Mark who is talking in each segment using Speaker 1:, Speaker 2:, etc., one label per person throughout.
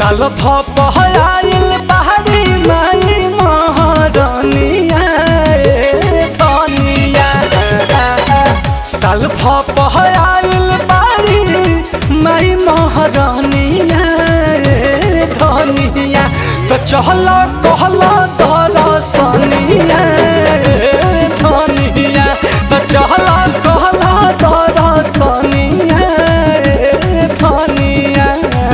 Speaker 1: साल भपहयाइल पहाड़ी माई महारानिया ए धनिया साल भपहयाइल पहाड़ी माई महारानिया ए धनिया तो चहल कहल दरसनिया ए धनिया तो चहल कहल दरसनिया ए धनिया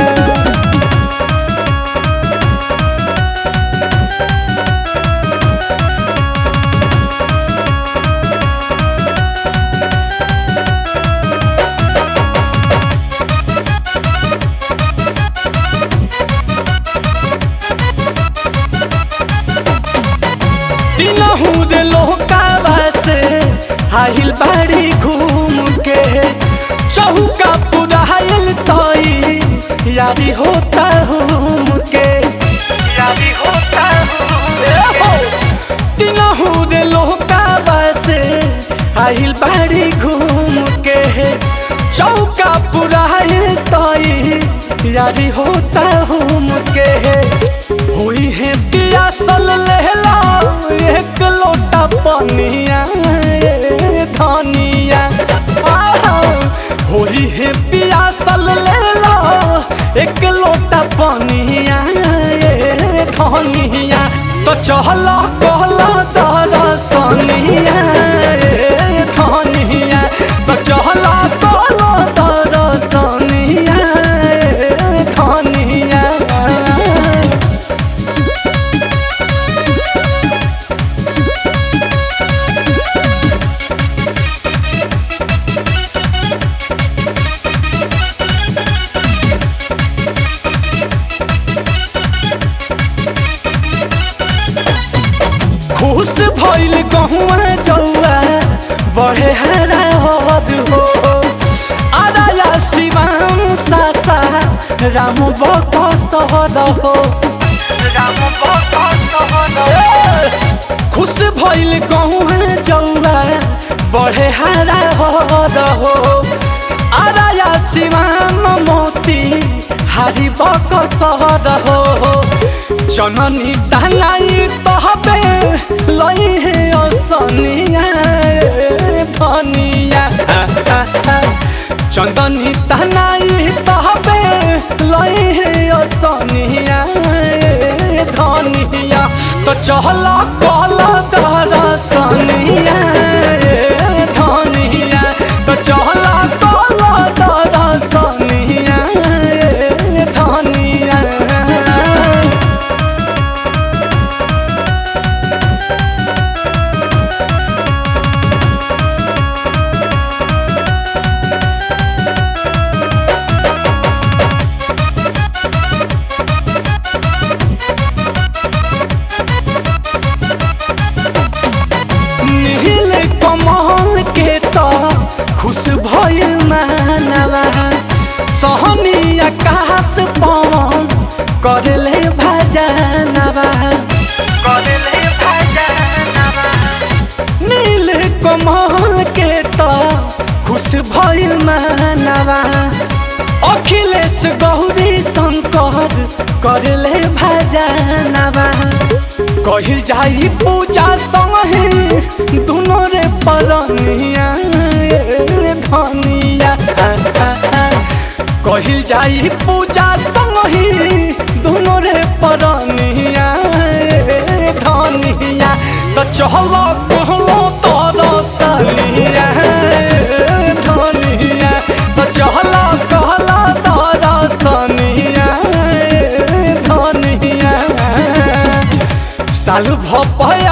Speaker 1: दिनहू रे लोहकावा से हाहिल बाड़ी घूम के चौका पुराइल तई यारी होता हूम के यारी होता हूँ दिनहू रे लोहकावा से हाहिल बाड़ी घूम के चौका पुराइल तई यारी होता हूम के हुई है पियासल लहला एक लोटा पनिया ए धनिया आहा, होई है पियासल लहला एक लोटा पनिया ए धनिया तो चहल कहल दरसनिया ए धनिया तो चहल कहल दरसनिया ए धनिया खुश भइल गहुआ जौआ बड़े हरा हद हो आराया शिवाम सासा राम बक सहर हो राम बक सहर खुश भइल गहुआ जौआ बड़े हरा हद हो आराया शिवाम मोती हारी बक सहर हो जननी दलाई तहबे लई हे असनिया ए धनिया चंदनी तनाई तहबे लई हे असनिया ए धनिया तो चहल कल दरसनिया ए धनिया तो चहल कल दरसनिया ए धनिया नील कमल के तो खुश भइल मानवा सहनी आकाश पवन करले भजनवा करले भजनवा नील कमल के तो खुश भइल मानवा अखिलेश गौरी शंकर करले भजनवा कहिल जाई पूजा संगे दुनो रे परनिया ए धनिया कहिल जाई पूजा संगे दुनो रे परनिया ए धनिया तो चहल कहलो तरसनिया ए धनिया तो चहल कहला तरसनिया ए धनिया साल भपया